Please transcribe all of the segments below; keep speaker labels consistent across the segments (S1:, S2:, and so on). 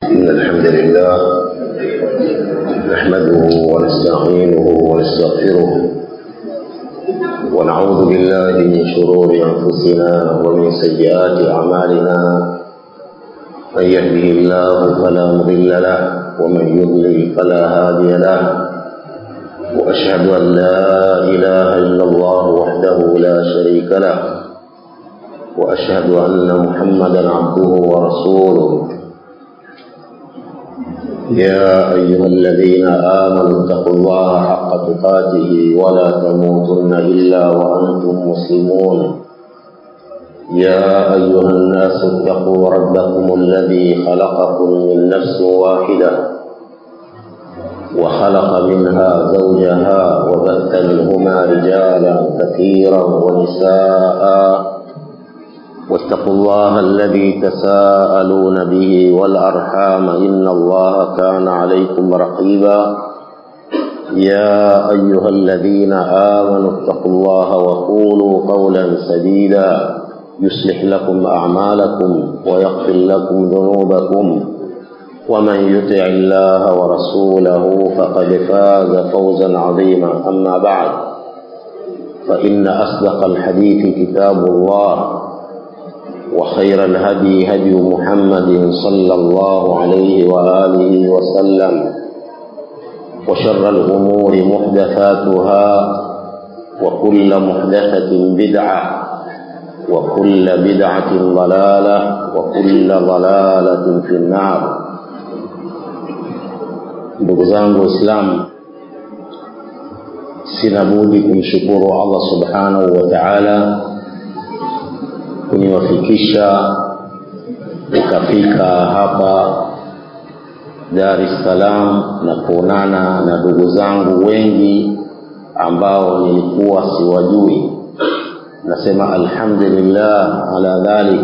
S1: إن الحمد لله نحمده ونستعينه ونستغفره ونعوذ بالله من شرور أنفسنا ومن سيئات أعمالنا من يهده الله فلا مضل له ومن يضلل فلا هادي له وأشهد أن لا إله إلا الله وحده لا شريك له وأشهد أن محمدا عبده ورسوله يا أيها الذين آمنوا اتقوا الله حق تقاته ولا تموتن إلا وأنتم مسلمون يا أيها الناس اتقوا ربكم الذي خلقكم من نفس واحدة وخلق منها زوجها وبث منهما رجالا كثيرا ونساء واتقوا الله الذي تساءلون به والأرحام إن الله كان عليكم رقيبا يا أيها الذين آمنوا اتقوا الله وقولوا قولا سديدا يصلح لكم أعمالكم ويغفر لكم ذنوبكم ومن يطع الله ورسوله فقد فاز فوزا عظيما أما بعد فإن أصدق الحديث كتاب الله وخير الهدي هدي محمد صلى الله عليه وآله وسلم وشر الأمور محدثاتها وكل محدثة بدعة وكل بدعة ضلالة وكل ضلالة في النار ndugu zangu waislamu sina budi kumshukuru allah subhanahu wa taala kuniwafikisha nikafika hapa Dar es Salaam na kuonana na ndugu zangu wengi ambao nilikuwa siwajui. Nasema alhamdulillah ala dhalik,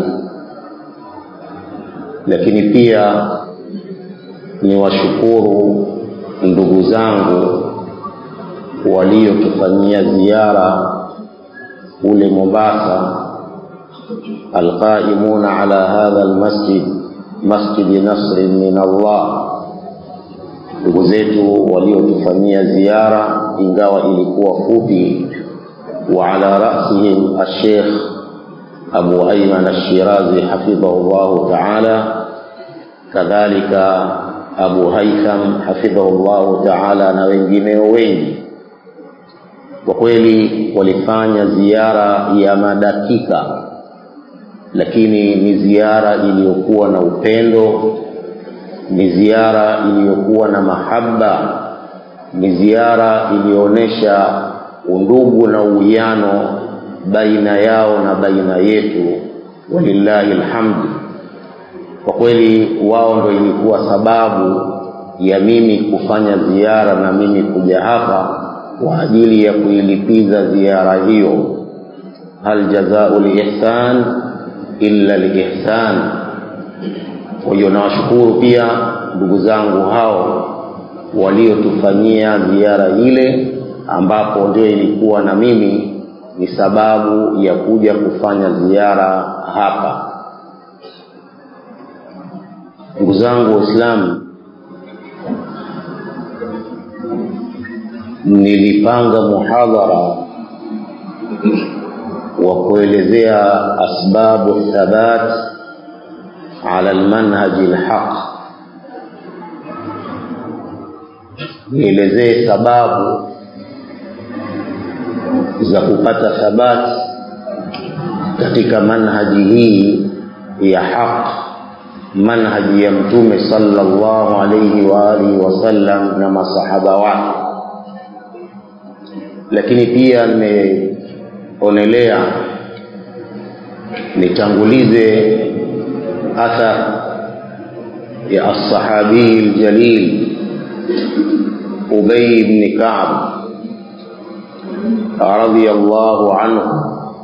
S1: lakini pia niwashukuru ndugu zangu waliotufanyia ziara kule Mombasa القائمون على هذا المسجد مسجد نصر من Allah ndugu zetu waliotufanyia ziara ingawa ilikuwa fupi wa ala rasihim الشيخ Abu Ayman الشيرازي حفظه الله تعالى كذلك Abu Haitham حفظه الله تعالى na wengineo wengi kwa kweli walifanya ziara ya madakika lakini ni ziara iliyokuwa na upendo, ni ziara iliyokuwa na mahaba, ni ziara iliyoonyesha undugu na uwiano baina yao na baina yetu. Walillahi alhamdu. Kwa kweli wao ndo ilikuwa sababu ya mimi kufanya ziara na mimi kuja hapa kwa ajili ya kuilipiza ziara hiyo. Hal jazau lihsan illa lihsan. Kwa hiyo nawashukuru pia ndugu zangu hao waliotufanyia ziara ile, ambapo ndio ilikuwa na mimi ni sababu ya kuja kufanya ziara hapa. Ndugu zangu Waislamu, nilipanga muhadhara wa kuelezea asbabu thabat ala almanhaji alhaq, nielezee sababu za kupata thabat katika manhaji hii ya haq, manhaji ya Mtume sallallahu alayhi wa alihi wasallam na masahaba wake, lakini pia nime onelea nitangulize athar ya alsahabii aljalil Ubay ibn Ka'b radhiyallahu anhu,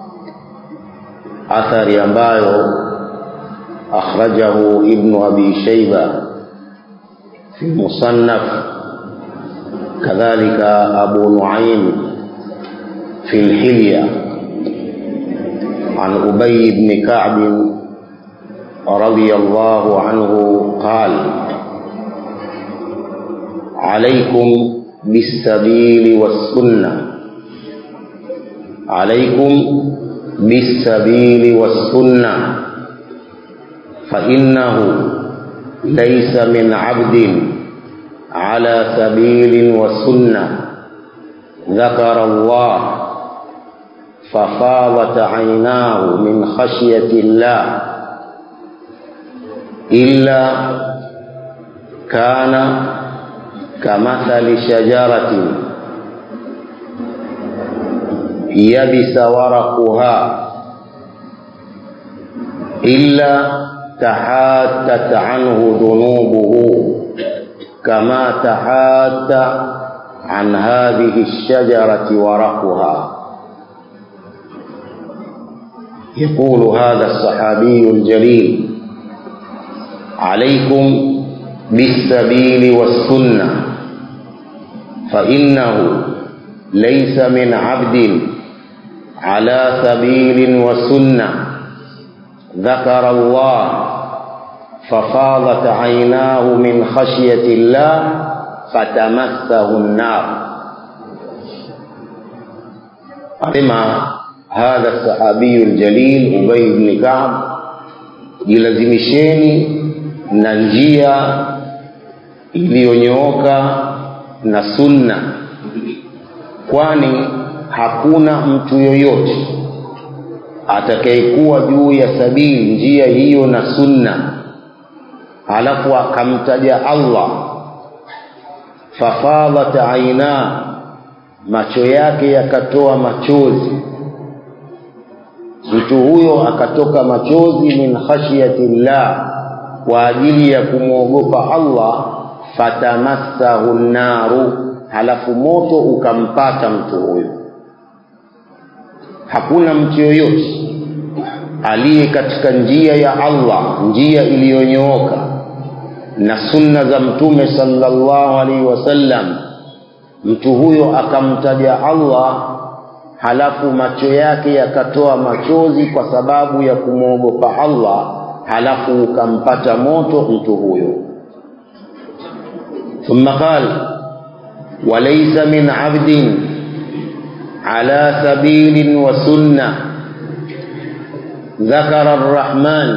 S1: athari ambayo akhrajahu Ibnu Abi Shayba fi Musannaf, kadhalika Abu Nuaim في الحلية عن أبي بن كعب رضي الله عنه قال عليكم بالسبيل والسنة عليكم بالسبيل والسنة فإنه ليس من عبد على سبيل وسنة ذكر الله ففاضت عيناه من خشية الله إلا كان كمثل شجرة يبس ورقها إلا تحاتت عنه ذنوبه كما تحات عن هذه الشجرة ورقها يقول هذا الصحابي الجليل عليكم بالسبيل والسنة فإنه ليس من عبد على سبيل وسنة ذكر الله ففاضت عيناه من خشية الله فتمسه النار أما هذا الصحابي الجليل أبي بن كعب jilazimisheni na njia iliyonyooka na sunna kwani hakuna mtu yoyote atakayekuwa juu ya sabili njia hiyo na sunna halafu akamtaja Allah fafadhat aina macho yake yakatoa machozi mtu huyo akatoka machozi min khashyati llah kwa ajili ya kumwogopa Allah fatamassahu naru halafu moto ukampata mtu huyo hakuna mtu yoyote aliye katika njia ya Allah njia iliyonyooka na sunna za mtume sallallahu alaihi wasallam mtu huyo akamtaja Allah halafu macho yake yakatoa machozi kwa sababu ya kumwogopa Allah halafu ukampata moto mtu huyo ثم قال وليس من عبد على سبيل وسنة ذكر الرحمن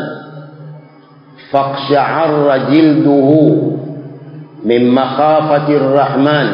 S1: فاقشعر جلده من مخافة الرحمن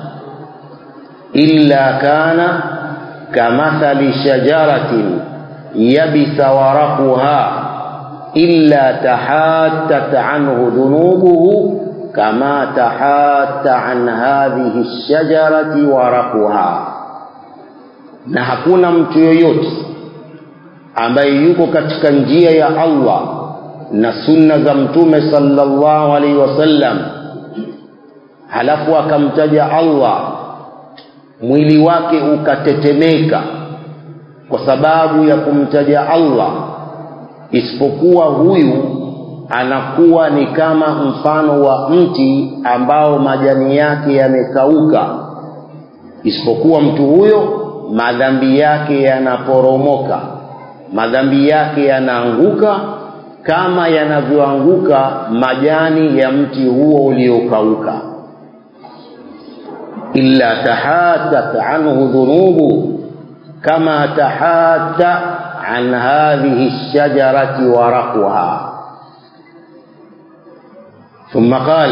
S1: إلا كان كمثل شجرة يبس ورقها إلا تحاتت عنه ذنوبه كما تحات عن هذه الشجرة ورقها na hakuna mtu yoyote ambaye yuko katika njia ya Allah na sunna za mtume sallallahu alaihi wasallam halafu akamtaja Allah mwili wake ukatetemeka kwa sababu ya kumtaja Allah isipokuwa huyu anakuwa ni kama mfano wa mti ambao majani yake yamekauka isipokuwa mtu huyo madhambi yake yanaporomoka madhambi yake yanaanguka kama yanavyoanguka majani ya mti huo uliokauka illa tahatat anhu dhunubu kama tahata an hadhihi lshajarati waraquha ثم قال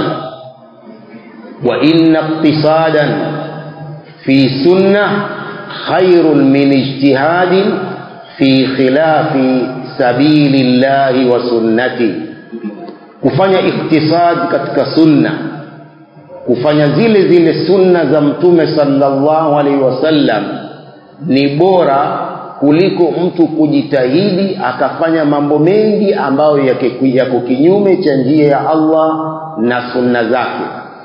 S1: وإن اقتصادا في سنة خير من اجتهاد في خلاف سبيل الله وسنته kufanya iktisad katika sunna kufanya zile zile sunna za mtume sallallahu alaihi wasallam ni bora kuliko mtu kujitahidi akafanya mambo mengi ambayo yako kinyume cha njia ya Allah na sunna zake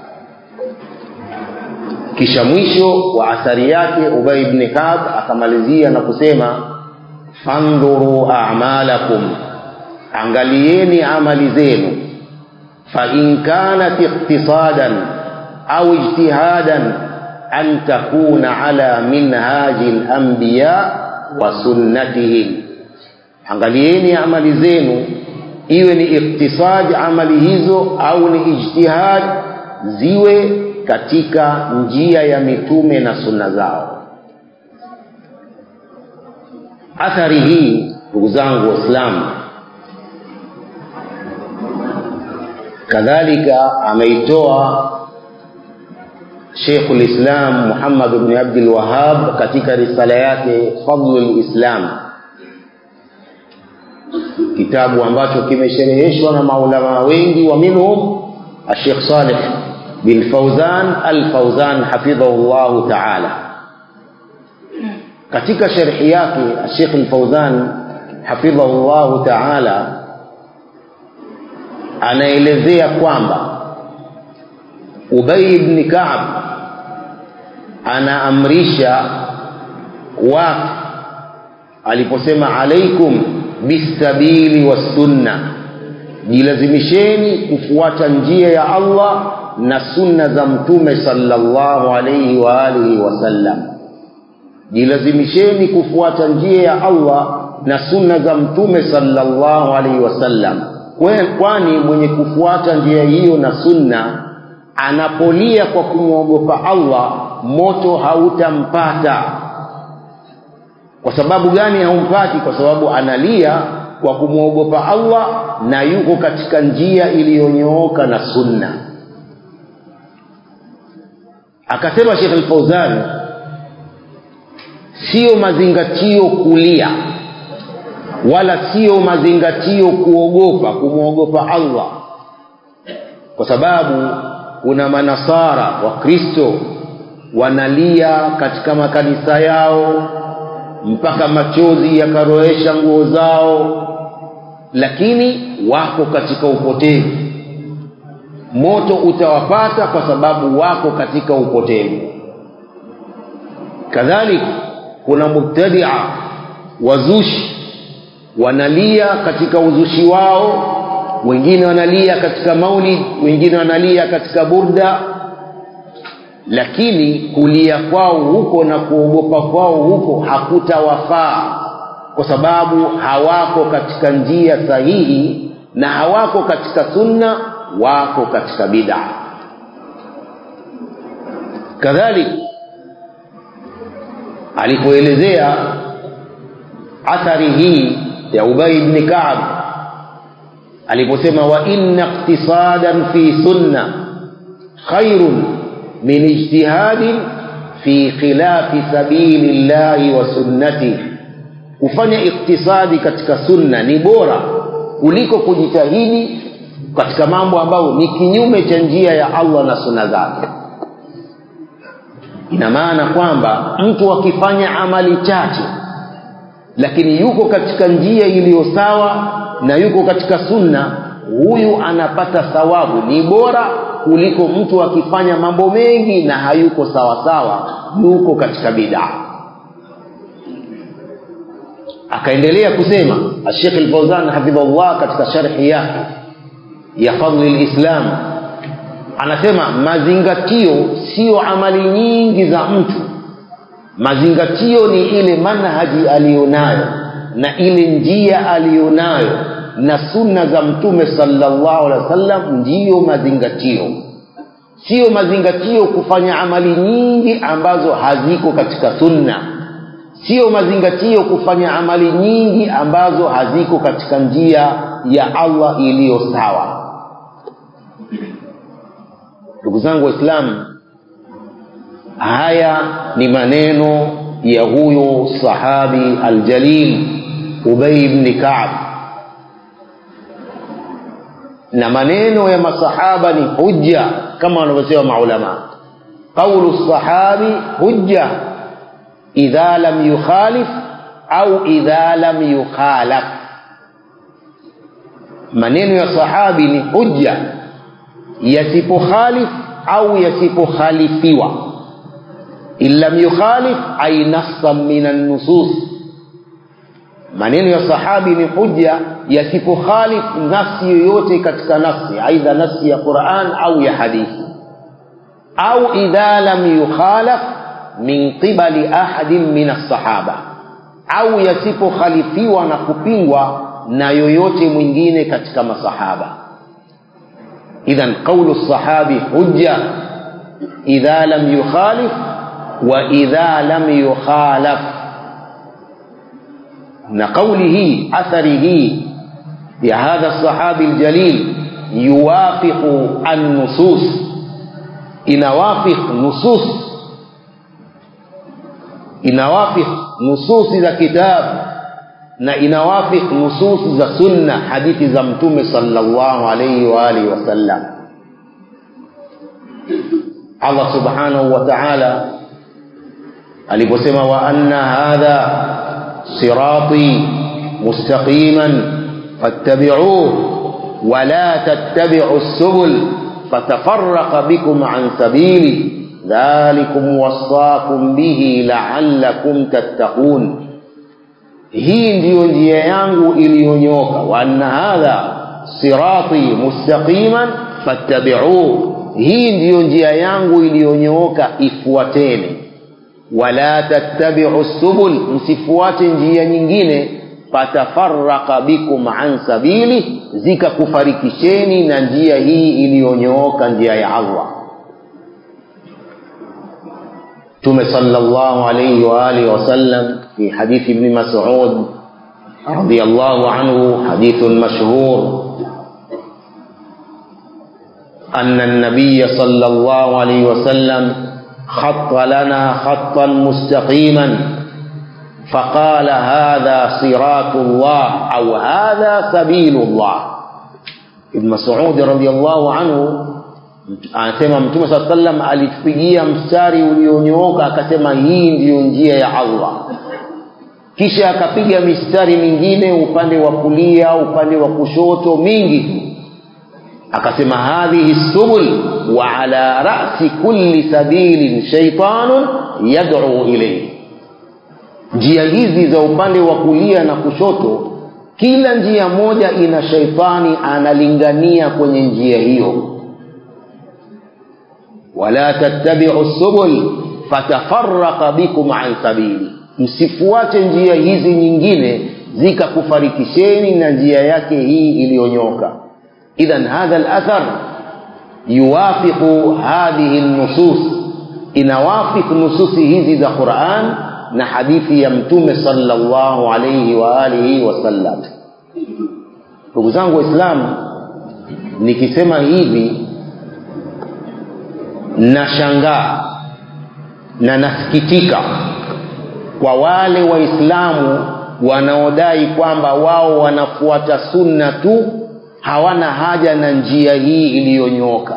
S1: kisha mwisho wa athari yake Ubay ibn Ka'b akamalizia na kusema fandhuru a'malakum angalieni amali zenu fa in kanat iqtisadan au ijtihadan an takuna ala minhaji al-anbiya wa sunnatihim angalieni amali zenu iwe ni iktisad amali hizo au ni ijtihad ziwe katika njia ya mitume na sunna zao athari hii ndugu zangu waislamu kadhalika ameitoa Sheikhul Islam Muhammad ibn Abdul Wahhab katika risala yake Fadlul Islam kitabu ambacho kimeshereheshwa na maulama wengi wa minhum Sheikh Saleh bin Fauzan Al-Fauzan hafidhahu Allah Ta'ala katika sharhi yake Sheikh Al-Fauzan hafidhahu Allah Ta'ala anaelezea kwamba Ubay ibn Ka'b anaamrisha watu aliposema alaikum bisabili wassunna jilazimisheni kufuata njia ya Allah na sunna za mtume sallallahu alayhi wa alihi wasallam jilazimisheni kufuata njia ya Allah na sunna za mtume sallallahu alayhi wasallam kwani mwenye kufuata njia hiyo na sunna anapolia kwa kumwogopa Allah moto hautampata kwa sababu gani haumpati kwa sababu analia kwa kumwogopa Allah na yuko katika njia iliyonyooka na sunna akasema Sheikh Al-Fauzan sio mazingatio kulia wala sio mazingatio kuogopa kumwogopa Allah kwa sababu kuna manasara wa Kristo wanalia katika makanisa yao mpaka machozi yakaroesha nguo zao lakini wako katika upotevu moto utawapata kwa sababu wako katika upotevu kadhalika kuna mubtadia wazushi wanalia katika uzushi wao wengine wanalia katika maulid wengine wanalia katika burda lakini kulia kwao huko na kuogopa kwao huko hakutawafaa kwa sababu hawako katika njia sahihi na hawako katika sunna wako katika bid'a kadhalika alipoelezea athari hii ya Ubay ibn Ka'b aliposema wa inna iqtisadan fi sunna khairun min ijtihadin fi khilafi sabili llahi wa sunnati kufanya iktisadi katika sunna ni bora kuliko kujitahidi katika mambo ambayo ni kinyume cha njia ya Allah na sunna zake ina maana kwamba mtu akifanya amali chache lakini yuko katika njia iliyo sawa na yuko katika sunna huyu anapata thawabu ni bora kuliko mtu akifanya mambo mengi na hayuko sawa sawa yuko katika bid'a akaendelea kusema Sheikh Al-Fawzan hafidhahullah katika sharhi yake ya fadli al-Islam anasema mazingatio sio amali nyingi za mtu mazingatio ni ile manhaji aliyonayo na ile njia aliyonayo na sunna za mtume sallallahu alaihi wasallam ndiyo mazingatio sio mazingatio kufanya amali nyingi ambazo haziko katika sunna sio mazingatio kufanya amali nyingi ambazo haziko katika njia ya Allah iliyo sawa ndugu zangu waislamu haya ni maneno ya huyo sahabi aljalil Ubay ibn Ka'b na maneno ya masahaba ni hujja kama wanavyosema maulama qaulu sahabi hujja idha lam yukhalif au idha lam yukhalaf maneno ya sahabi ni hujja yasipokhalif au yasipokhalifiwa in lam yukhalif ay nassan min an-nusus maneno ya sahabi ni hujja yasipokhalif nafsi yoyote katika nafsi aidha nafsi ya Qur'an au ya hadithi au idha lam yukhalaf min qibali ahadin min as-sahaba au yasipokhalifiwa na kupingwa na yoyote mwingine katika masahaba idhan qawlu sahabi hujja idha lam yukhalif wa idha lam yukhalaf na kauli hii athari hii ya hadha sahabi aljalil yuwafiqu an-nusus inawafiq nusus inawafiq nususi za kitabu na inawafiq nusus za sunna hadithi za mtume sallallahu alayhi wa alihi wasallam Allah subhanahu wa ta'ala aliposema wa anna hadha sirati mustaqiman fattabi'uhu wa la tattabi'u as-subul fatafarraqa bikum an sabili dhalikum wasaakum bihi la'allakum tattaqun hii ndiyo njia yangu iliyonyoka wa anna hadha sirati mustaqiman fattabi'uhu hii ndiyo njia yangu iliyonyooka ifuateni wala tattabi'u subul msifuate njia nyingine fatafarraqa bikum an sabili zikakufarikisheni na njia hii iliyonyooka njia ya Allah Tume sallallahu alayhi wa alihi wasallam fi hadith ibn Mas'ud radiyallahu anhu hadithun mashhur أن النبي صلى الله عليه وسلم خط لنا خطا مستقيما فقال هذا صراط الله أو هذا سبيل الله ابن مسعود رضي الله عنه anasema mtume saa sallam alitupigia mstari ulionyooka akasema hii ndiyo njia ya allah kisha akapiga mistari mingine upande wa kulia upande wa kushoto mingi tu akasema hadhihi subul wa ala ra'si kulli sabilin shaytanun yad'u ilayhi njia hizi za upande wa kulia na kushoto kila njia moja ina shaitani analingania kwenye njia hiyo wala tattabi'u subul fatafarraqa bikum an sabili msifuate njia hizi nyingine zikakufarikisheni na njia yake hii iliyonyoka إذا هذا الأثر يوافق هذه النصوص inawafik nususi hizi za Qur'an na hadithi ya mtume sallallahu alayhi wa alihi wasallam ndugu zangu waislamu nikisema hivi nashangaa na nasikitika kwa wale waislamu wanaodai kwamba wao wanafuata sunna tu hawana haja na njia hii iliyonyooka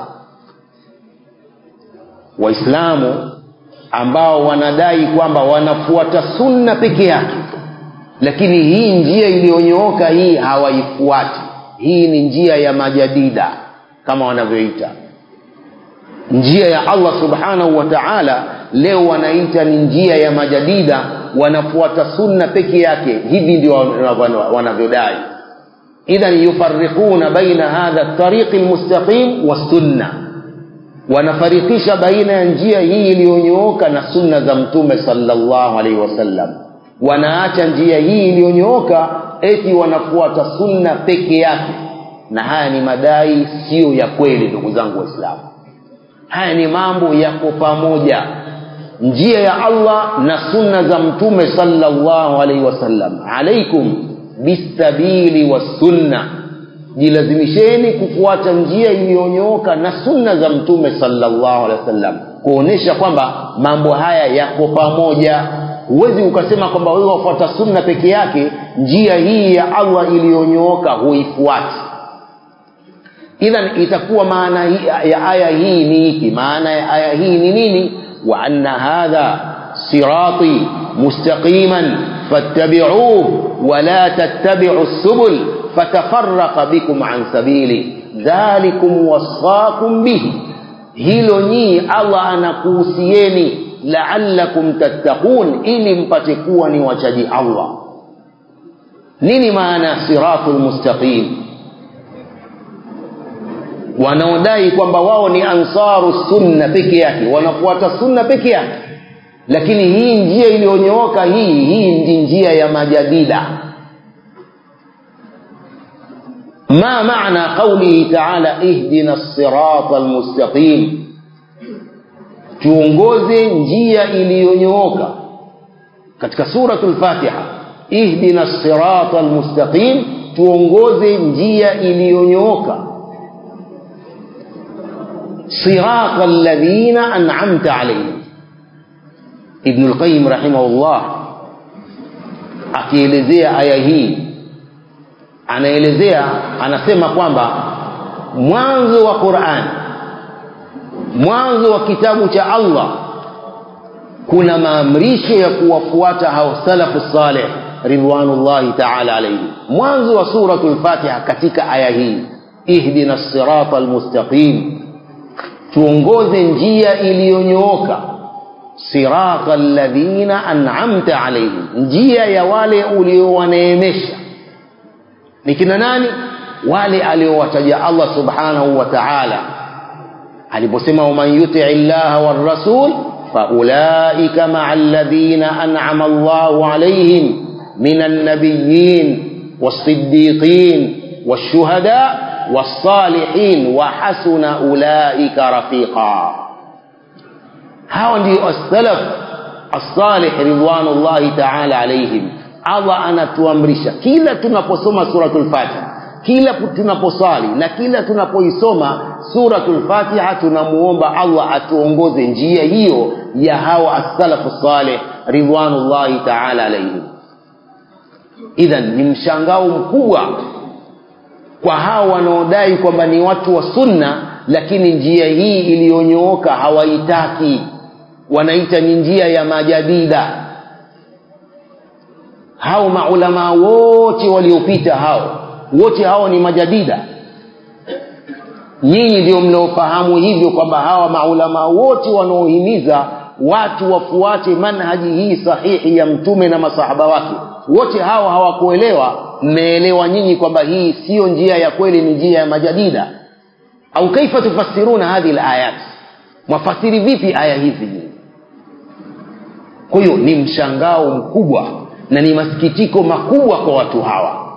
S1: waislamu ambao wanadai kwamba wanafuata sunna peke yake lakini hii njia iliyonyooka hii hawaifuati hii ni njia ya majadida kama wanavyoita njia ya Allah subhanahu wa ta'ala leo wanaita ni njia ya majadida wanafuata sunna peke yake hivi ndio wanavyodai idhan yufarriquna baina hadha at-tariq al-mustaqim was-sunnah wanafarikisha baina ya njia hii iliyonyooka na sunna za mtume sallallahu alaihi wasallam wanaacha njia hii iliyonyooka eti wanafuata sunna peke yake na haya ni madai siyo ya kweli ndugu zangu waislamu haya ni mambo yako pamoja njia ya Allah na sunna za mtume sallallahu alaihi wasallam alaikum bisabili wasunna jilazimisheni kufuata njia iliyonyooka na sunna za mtume sallallahu alaihi wasallam kuonesha kwamba mambo haya yako pamoja huwezi ukasema kwamba wewe wafuata sunna peke yake njia hii ya Allah iliyonyooka huifuati idhan itakuwa maana ya aya hii ni ipi maana ya aya hii ni nini wa anna hadha sirati mustaqiman fattabi'uhu wa la tattabi'u subul fatafarraqa bikum an sabili dhalikum wasaakum bihi hilo nyii Allah anakuhusieni la'allakum tattaqun ili mpate kuwa ni wachaji Allah nini maana siratul mustaqim wanaodai kwamba wao ni ansaru sunna peke yake wanafuata sunna peke yake lakini hii njia iliyonyooka hii hii ndi njia ya majadida ما معنى قوله تعالى اهدنا الصراط المستقيم tuongoze njia iliyonyooka katika suratul fatiha ihdina sirata almustaqim tuongoze njia iliyonyooka sirata alladhina an'amta alayhim ibn al-qayyim rahimahullah akielezea aya hii anaelezea anasema kwamba mwanzo wa Qur'an mwanzo wa kitabu cha Allah kuna maamrisho ya kuwafuata hao salafu saleh ridwanullahi ta'ala alayhi mwanzo wa suratul fatiha katika aya hii ihdina sirata almustaqim tuongoze njia iliyonyooka sirata alladhina an'amta alayhim njia ya wale uliowaneemesha ni kina nani wale aliowataja Allah subhanahu wa ta'ala aliposema waman yuti llaha war rasul faulaika ma'a alladhina an'ama Allahu alayhim minan nabiyyin was-siddiqin wash-shuhada was-salihin wa hasuna ulaika rafiqa hawa ndio as-salaf as-salih ridwanullahi ta'ala alayhim Allah anatuamrisha kila tunaposoma suratul Fatiha kila tunaposali na kila tunapoisoma suratul Fatiha tunamuomba Allah atuongoze njia hiyo ya hawa as-salafu salih ridwanullahi ta'ala alayhim idhan ni mshangao mkubwa kwa hao wanaodai kwamba ni watu wa sunna lakini njia hii iliyonyooka hawaitaki wanaita ni njia ya majadida hao maulama wote waliopita hao wote hao ni majadida nyinyi ndio mnaofahamu hivyo kwamba hawa maulama wote wanaohimiza watu wafuate manhaji hii sahihi ya mtume na masahaba wake wote hawa hawakuelewa mmeelewa nyinyi kwamba hii siyo njia ya kweli ni njia ya majadida au kaifa tufassiruna hadhi alayat mwafasiri vipi aya hizi kwa hiyo ni mshangao mkubwa na ni masikitiko makubwa kwa watu hawa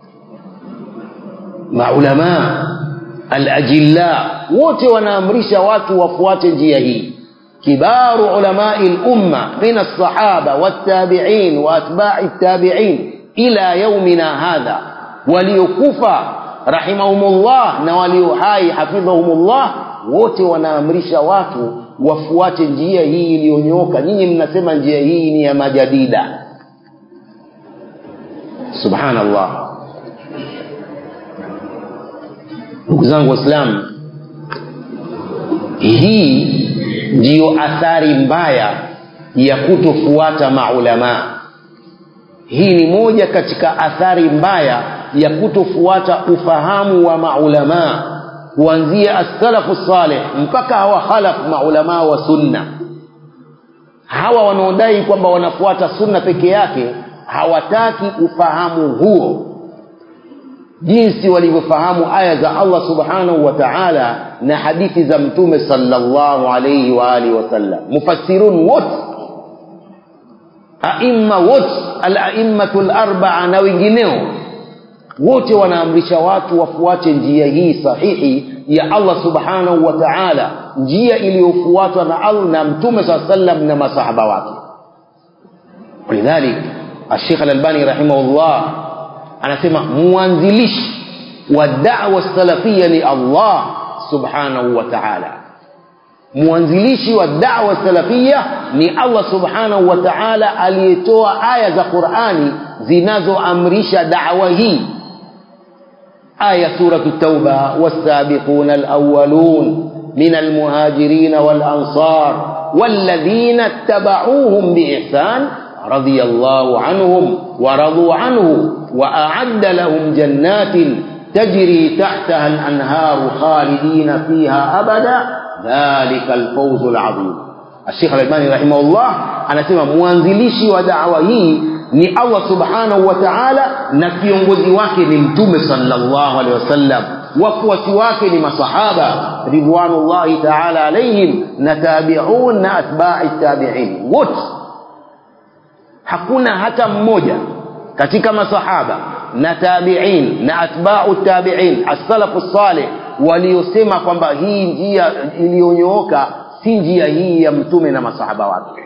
S1: maulama alajilla wote wanaamrisha watu wafuate njia hii kibaru ulamai lumma min alsahaba wattabiin waatbai tabiin ila yaumina hadha waliokufa rahimahumullah na walio hai hafidhahumullah wote wanaamrisha watu wafuate njia hii iliyonyooka nyinyi mnasema njia hii ni ya majadida subhanallah ndugu zangu waislamu hii ndiyo athari mbaya ya kutofuata maulamaa hii ni moja katika athari mbaya ya kutofuata ufahamu wa maulamaa kuanzia as-salafu salih mpaka hawa khalaf maulamaa wa sunna hawa wanaodai kwamba wanafuata sunna peke yake hawataki ufahamu huo jinsi walivyofahamu aya za Allah subhanahu wa ta'ala na hadithi za mtume sallallahu alayhi wa alihi wasallam mufassirun wote aimma wote al-a'immatu al-arba'a na wengineo wote wanaamrisha watu wafuate njia hii sahihi ya Allah subhanahu wa ta'ala njia iliyofuatwa na Allah na mtume sallallahu alayhi wasallam na masahaba wake ولذلك الشيخ الألباني رحمه الله anasema muanzilishi wa da'wa salafia ni Allah subhanahu wa ta'ala muanzilishi wa da'wa salafia ni Allah subhanahu wa ta'ala aliyetoa aya za Qur'ani zinazoamrisha da'wa hii aya suratu tauba was-sabiquna al-awwalun min al-muhajirin wal-ansar walladhina ittaba'uuhum biihsan رضي الله عنهم ورضوا عنه وأعد لهم جنات تجري تحتها الأنهار خالدين فيها أبدا ذلك الفوز العظيم الشيخ الألباني رحمه الله أنا سمع مwanzilishi wa da'wa hii ni Allah subhanahu wa ta'ala na kiongozi wake ni mtume sallallahu alaihi wasallam wafuasi wake ni masahaba ridwanullahi ta'ala alaihim na tabi'un na atba'i tabi'in wote hakuna hata mmoja katika masahaba na tabi'in na atba'u tabi'in as-salafu salih waliosema kwamba hii njia iliyonyooka
S2: si njia hii ya mtume na masahaba wake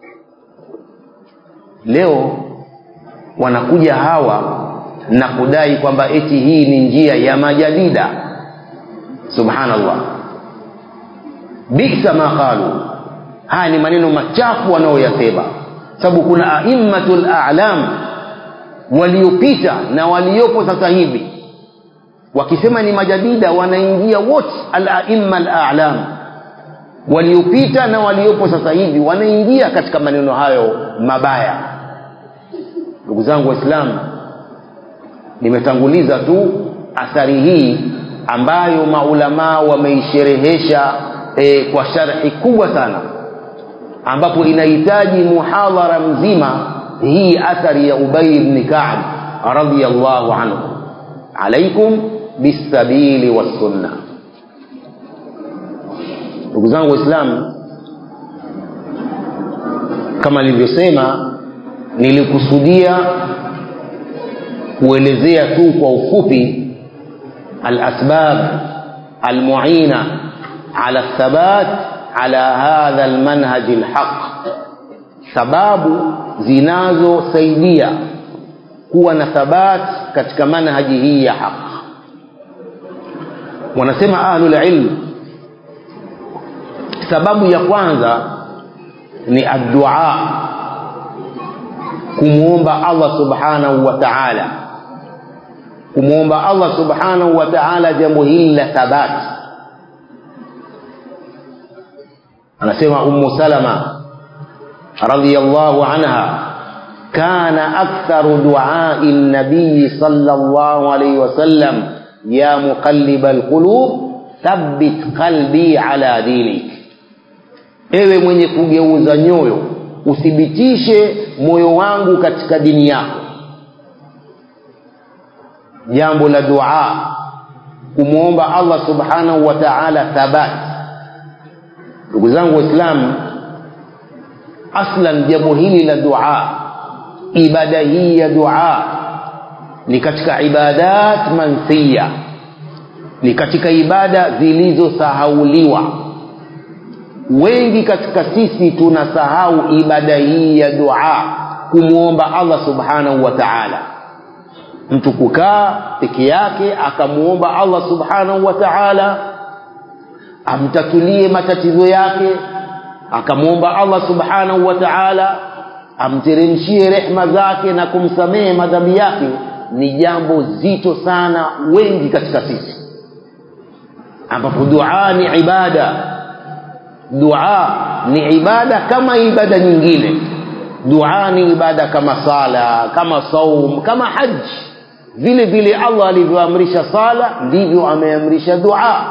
S2: leo wanakuja hawa na kudai kwamba eti hii ni njia ya majadida subhanallah bisa ma qalu haya ni maneno machafu wanaoyasema sababu kuna aimmatul a'lam waliopita na waliopo sasa hivi wakisema ni majadida wanaingia wote al-aimma al-a'lam waliopita na waliopo sasa hivi wanaingia katika maneno hayo mabaya ndugu zangu waislamu nimetanguliza tu athari hii ambayo maulamaa wameisherehesha e, kwa sharhi kubwa sana ambapo inahitaji muhadhara mzima hii athari ya ubay ibn ka'b radiyallahu anhu alaikum bisabili wassunna ndugu zangu waislamu kama nilivyosema nilikusudia kuelezea tu kwa ufupi alasbab almuina ala thabat ala hadha almanhaj alhaq sababu zinazosaidia kuwa na thabat katika manhaji hii ya haq wanasema ahlul ilm sababu ya kwanza ni addua kumwomba Allah subhanahu wa ta'ala kumwomba Allah subhanahu wa ta'ala jambo hili la thabati anasema ummu salama radhiyallahu anha kana aktharu du'ai nabii sallallahu alayhi wasallam ya muqallib alqulub thabbit qalbi ala dinik ewe mwenye kugeuza nyoyo uthibitishe moyo wangu katika dini yako jambo la dua kumwomba Allah subhanahu wa ta'ala thabat ndugu zangu waislamu aslan jambo hili la dua ibada hii ya dua ni katika ibadat mansiya ni katika ibada zilizosahauliwa wengi katika sisi tunasahau ibada hii ya dua kumwomba Allah subhanahu wa ta'ala mtu kukaa peke yake akamuomba Allah subhanahu wa ta'ala amtatulie matatizo yake akamwomba Allah subhanahu wa ta'ala amteremshie rehma zake na kumsamehe madhambi yake ni jambo zito sana wengi katika sisi ambapo dua ni ibada dua ni ibada kama ibada nyingine dua ni ibada kama sala kama saum kama haji vile vile Allah alivyoamrisha sala ndivyo ameamrisha dua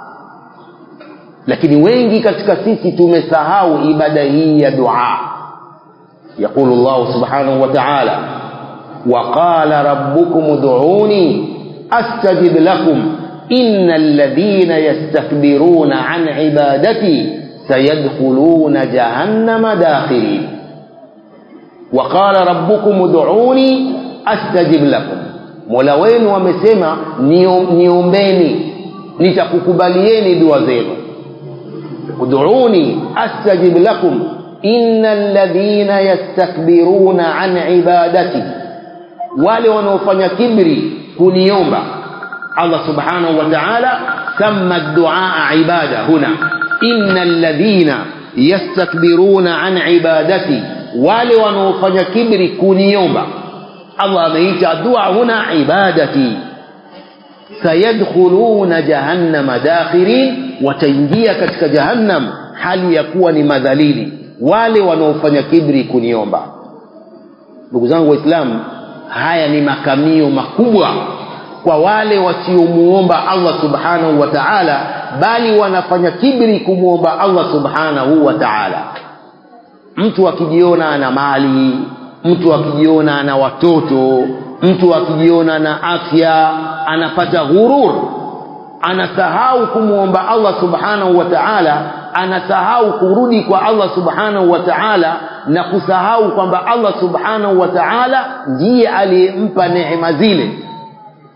S2: lakini wengi katika sisi tumesahau ibada hii ya dua يقول الله سبحانه وتعالى وقال ربكم ادعوني استجب لكم ان الذين يستكبرون عن عبادتي سيدخلون جهنم داخرين وقال ربكم ادعوني استجب لكم mola wenu wamesema niombeni nitakukubalieni dua zenu ud'uni astajib lakum innal ladhina yastakbiruna an ibadati wale wanaofanya kibri kuniomba Allah subhanahu wa ta'ala samma ad-du'a ibada huna innal ladhina yastakbiruna an ibadati wale wanaofanya kibri kuniomba Allah ameita dua huna ibadati sayadkhuluna jahannama dakhirin wataingia katika jahannam hali ya kuwa ni madhalili wale wanaofanya kibri kuniomba ndugu zangu waislamu haya ni makamio makubwa kwa wale wasiomuomba Allah subhanahu wa ta'ala bali wanafanya kibri kumuomba Allah subhanahu wa ta'ala mtu akijiona ana mali mtu akijiona ana watoto mtu akijiona na afya anapata ghurur anasahau kumwomba Allah subhanahu wa ta'ala anasahau kurudi kwa Allah subhanahu wa ta'ala na kusahau kwamba Allah subhanahu wa ta'ala ndiye aliyempa neema zile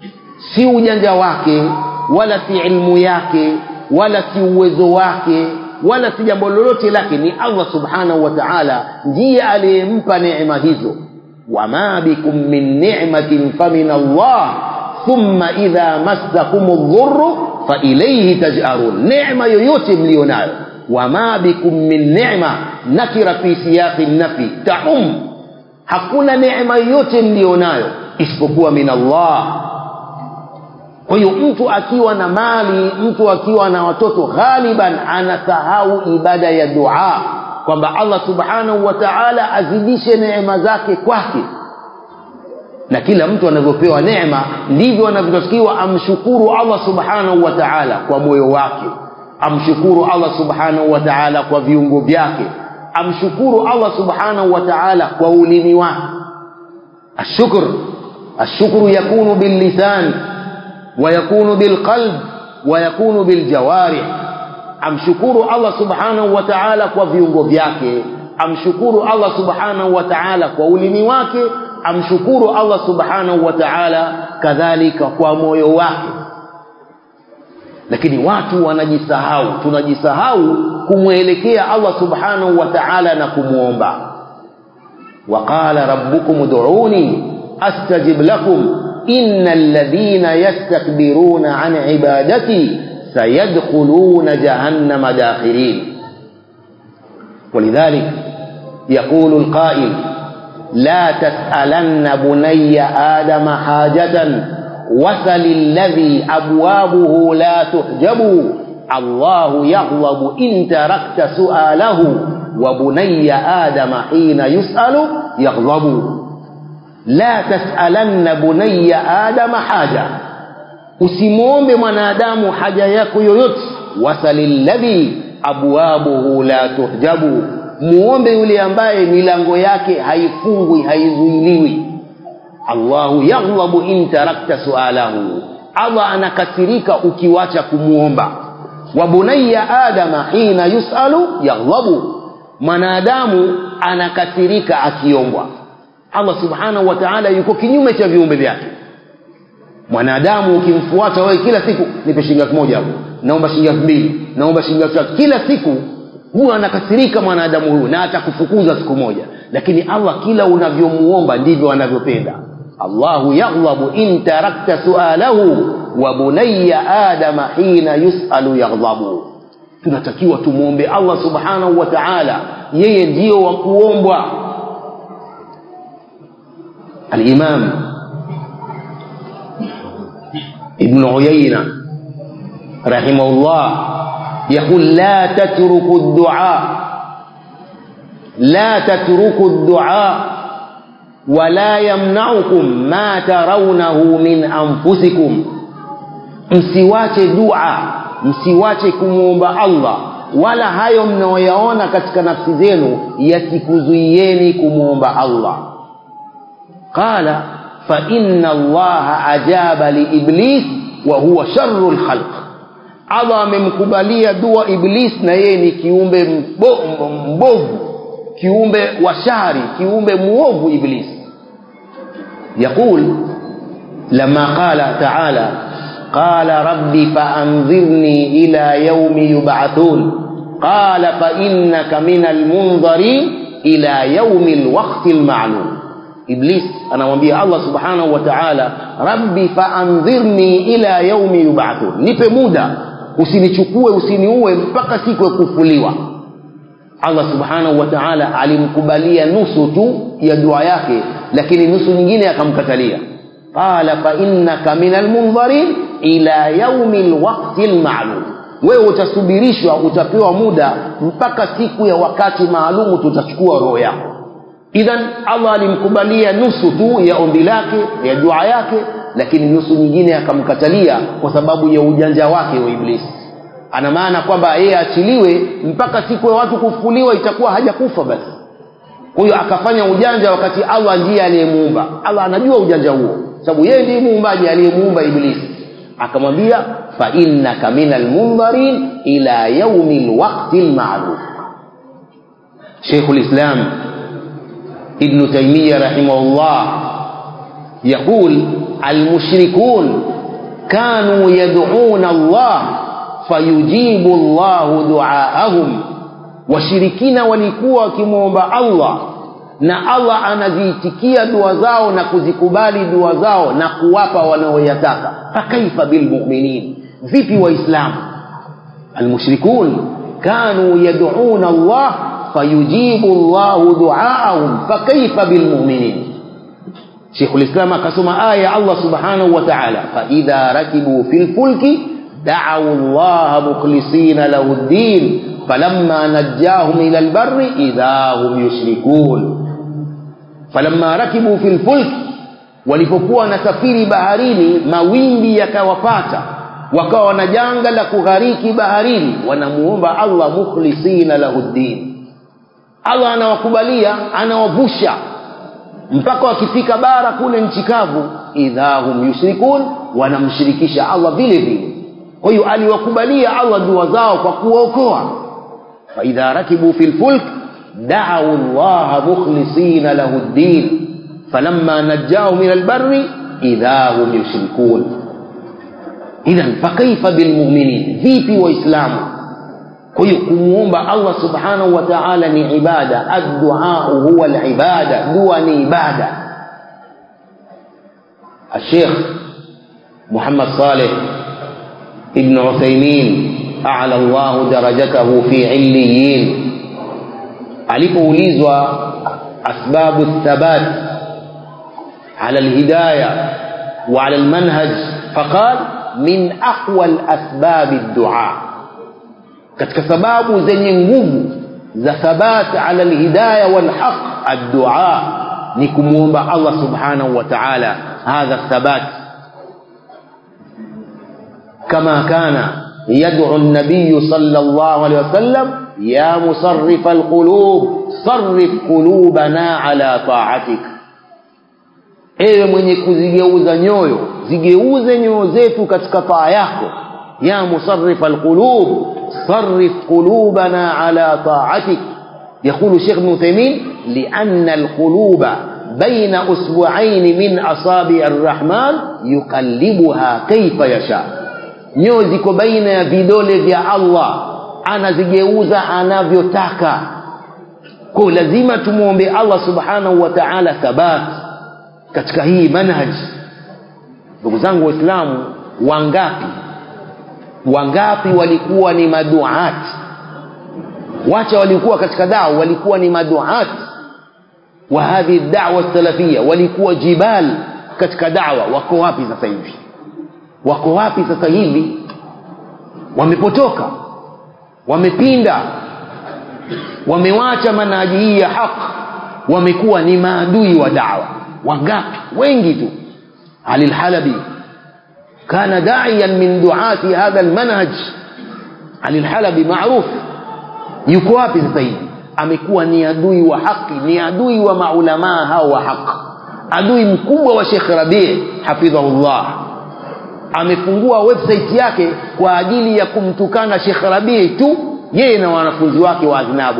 S2: si ujanja wake wala si ilmu yake wala si uwezo wake wala si jambo lolote lake ni allah subhanahu wa taala ndiye aliyempa neema hizo wama bikum min ni'matin famin allah thumma idha massakum dhurru failaihi taj'arun neema yoyote mlio nayo wama bikum min ni'ma nakira fi siyaqi nafi taum hakuna neema yoyote mlio nayo isipokuwa min allah kwa hiyo mtu akiwa na mali mtu akiwa na watoto ghaliban anasahau ibada ya dua kwamba allah subhanahu wa taala azidishe neema zake kwake na kila mtu anavyopewa neema ndivyo anavyotakiwa amshukuru allah subhanahu wa taala kwa moyo wake amshukuru allah subhanahu wa taala kwa viungo vyake amshukuru allah subhanahu wa taala kwa ulimi wake ashukr ashukru yakunu billisan ويكون بالقلب ويكون بالجوارح amshukuru allah subhanahu wa taala kwa viungo vyake amshukuru allah subhanahu wa taala kwa ulimi wake amshukuru allah subhanahu wa taala kadhalika kwa moyo wake lakini watu wanajisahau tunajisahau kumwelekea allah subhanahu wa taala na kumwomba waqala rabbukum ud'uni astajib lakum إن الذين يستكبرون عن عبادتي سيدخلون جهنم داخرين ولذلك يقول القائل لا تسألن بني آدم حاجة وسل الذي أبوابه لا تحجب الله يغضب إن تركت سؤاله وبني آدم حين يسأل يغضب la tasalanna bunayya adama haja usimwombe mwanadamu haja yako yoyote wasalilladhi abwabuhu la tuhjabu muombe yule ambaye milango yake haifungwi haizuiliwi allahu yaghlabu in tarakta sualahu allah anakasirika ukiwacha kumwomba wa bunayya adama hina yusalu yaghlabu mwanadamu anakasirika akiombwa allah subhanahu wa taala yuko kinyume cha viumbe vyake mwanadamu ukimfuata wewe kila siku nipe shilingi elfu moja hapo naomba shilingi elfu mbili naomba shilingi elfu tatu kila siku huwa anakasirika mwanadamu huyu na atakufukuza siku moja lakini allah kila unavyomuomba ndivyo anavyopenda allahu yaghlabu in tarakta sualahu wa bunaya adama hina yusalu yaghlabu tunatakiwa tumwombe allah subhanahu wa taala yeye ndio wa kuombwa الإمام ابن عيينة رحمه الله يقول لا تتركوا الدعاء لا تتركوا الدعاء ولا يمنعكم ما ترونه من أنفسكم msiwache dua msiwache kumwomba allah wala hayo mnayoyaona katika nafsi zenu yasikuzuieni kumwomba allah قال فإن الله أجاب لإبليس وهو شر الخلق Allah amemkubalia dua Iblis na yeye ni kiumbe mbovu, kiumbe wa shari, kiumbe muovu Iblis. Yaqul lama qala ta'ala qala rabbi faanzirni ila yaumi yub'athun qala fa innaka minal munzarin ila yaumi alwaqti alma'lum iblis anamwambia allah subhanahu wa taala rabbi faandhirni ila yaumi yubathun nipe muda usinichukue usiniue mpaka siku ya kufuliwa allah subhanahu wa taala alimkubalia nusu tu ya dua yake lakini nusu nyingine akamkatalia qala fainnaka min almundharin ila yaumi lwakti lmaalum wewe utasubirishwa utapewa muda mpaka siku ya wakati maalumu tutachukua roho yako idhan allah alimkubalia nusu tu ya ombi lake ya dua yake lakini nusu nyingine akamkatalia kwa sababu ya ujanja wake wa iblisi ana maana kwamba yeye achiliwe mpaka siku ya watu kufufuliwa itakuwa hajakufa basi kwa hiyo akafanya ujanja wakati allah ndiye aliyemuumba allah anajua ujanja huo sababu yeye ndiye muumbaji aliyemuumba iblisi akamwambia fainnaka min almundharin ila yaumi lwakti lmaalum sheikhu lislam ابن تيمية رحمه الله يقول المشركون كانوا يدعون الله fayujibu llahu duaahum washirikina walikuwa wakimwomba allah na allah anaziitikia dua zao na kuzikubali dua zao na kuwapa wanaoyataka fakaifa bilmuminin vipi waislamu almushrikun kanu yaduna allah fayujibu llahu duaahum fakaifa bilmuminin shekhu lislam akasoma aya ya allah subhanahu wa taala faidha rakibu fi lfulki dacau llaha mukhlisina lahu ddin falamma najjahum ila lbari idha hum yushrikun falamma rakibu fi lfulki walipokuwa wanasafiri baharini mawimbi yakawapata wakawa na janga la kughariki baharini wanamuomba allah mukhlisina lahu ddin allah anawakubalia anawavusha mpaka wakifika bara kule nchi kavu idha hum yushrikun wanamshirikisha allah vile vile kwa hiyo aliwakubalia allah dua zao kwa kuwaokoa faidha rakibu fi lfulk dacau llaha mukhlisina lahu ddin falamma najjahum ila lbari idha hum yushrikun idhan fakaifa bilmuminin vipi waislamu kwa hiyo kumwomba allah subhanahu wa taala ni ibada adduau huwa libada dua ni ibada الشيخ محمد صالح ابن عثيمين أعلى الله درجته في عليين alipoulizwa asbabu thabat ala lhidaya wa ala lmanhaj faqal min aqwa lasbabi ddua katika sababu zenye nguvu za thabat ala lhidaya walhaq addua ni kumwomba allah subhanahu wa taala hadha thabat kama kana yadcu nabiyu sala llahu alehi wasallam ya musarifa alqulub sarif qulubana ala taatik ewe mwenye kuzigeuza nyoyo zigeuze nyoyo zetu katika taa yako ya musarifa alqulub sarif qulubana ala taatik يقول الشيخ ابن تيمين لأن القلوب بين أسبوعين من أصابع الرحمن يقلبها كيف يشاء nyoyo ziko baina ya vidole vya allah anazigeuza anavyotaka ko lazima tumwombe allah subhanahu wa taala thabat katika hii manhaj ndugu zangu waislamu wangapi wangapi walikuwa ni maduati wacha walikuwa katika dawa walikuwa ni maduat wa hadhihi dawa salafia walikuwa jibal katika dawa wako wapi sasa hivi wako wapi sasa hivi wamepotoka wamepinda wamewacha manhaji hii ya haq wamekuwa ni maadui wa dawa wangapi wengi tu ali lhalabi kana daiyan min duati hadha lmanhaj ali lhalabi maruf yuko wapi sasa hivi amekuwa ni adui wa haki ni adui wa maulamaa hao wa haq adui mkubwa wa shekh rabii hafidhahullah amefungua website yake kwa ajili ya kumtukana shekh rabii tu yeye na wanafunzi wake wa adhnabu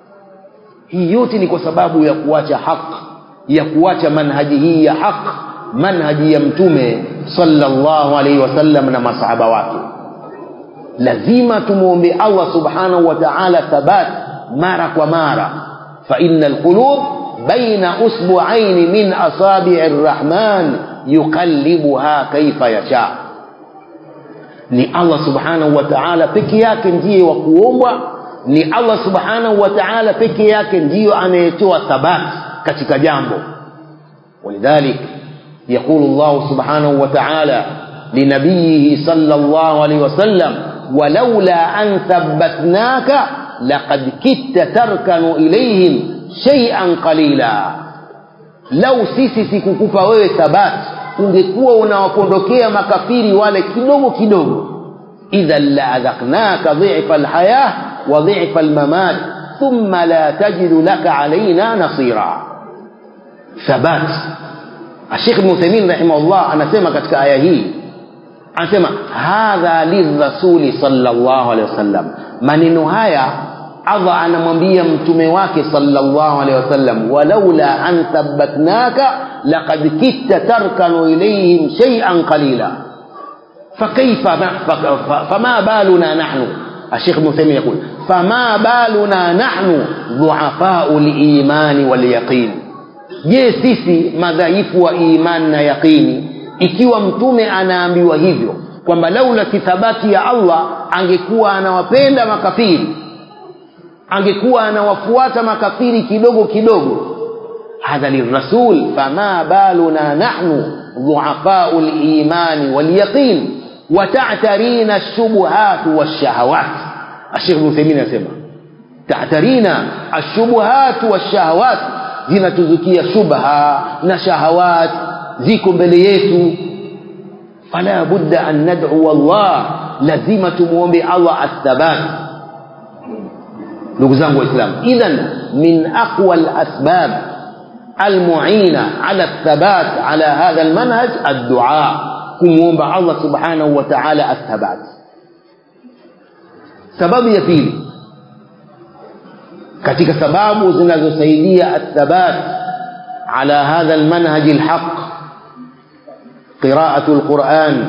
S2: hii yote ni kwa sababu ya kuacha haq ya kuacha manhaji hii ya haq manhaji ya mtume sallallahu alaihi wasallam na masahaba wake lazima tumwombe allah subhanahu wa taala thabat mara kwa mara faina lqulub baina usbuaini min asabii rrahman yuqallibuha kaifa yasha ni allah subhanahu wa taala peke yake ndiye wa kuombwa ni allah subhanahu wa taala peke yake ndiyo anayetoa thabat katika jambo ولذلك يقول الله سبحانه وتعالى لنبيه صلى الله عليه وسلم ولولا أن ثبتناك لقد كدت تركن إليهم شيئا قليلا لو sisi sikukupa wewe thabati ungekuwa unawapondokea makafiri wale kidogo kidogo idhan laadhaknaka dhifa lhayah wa dhifa lmamat thumma la tajidu laka alaina nasira thabat ashekh ibn uthaimin rahimahullah anasema katika aya hii anasema hadha lirasuli salllah alehi wasallam maneno haya allah anamwambia mtume wake salllah alehi wasallam walaula an thabatnaka laqad kitta tarkanu ilaihim shaian qalila فكيف فما بالنا نحن الشيخ ابن تيميه يقول فما بالنا نحن ضعفاء الايمان واليقين je sisi madhaifu wa iman na yaqini ikiwa mtume anaambiwa hivyo kwamba laula kithabati ya allah angekuwa anawapenda makafiri angekuwa anawafuata makafiri kidogo kidogo hadha lirasul fama baluna nahnu dhuafau limani walyaqin وتعترين الشبهات والشهوات الشيخ ابن تيميه anasema تعترين الشبهات والشهوات zinatuzukia shubha na shahawat ziko mbele yetu fala budda an nad'u Allah lazima tumuombe Allah athabat ndugu zangu waislamu idhan min aqwa alasbab almu'ina ala athabat ala hadha almanhaj ad-du'a kumwomba Allah subhanahu wa ta'ala athabat sababu ya pili katika sababu zinazosaidia athabat ala hadha almanhaj alhaq qira'atu alquran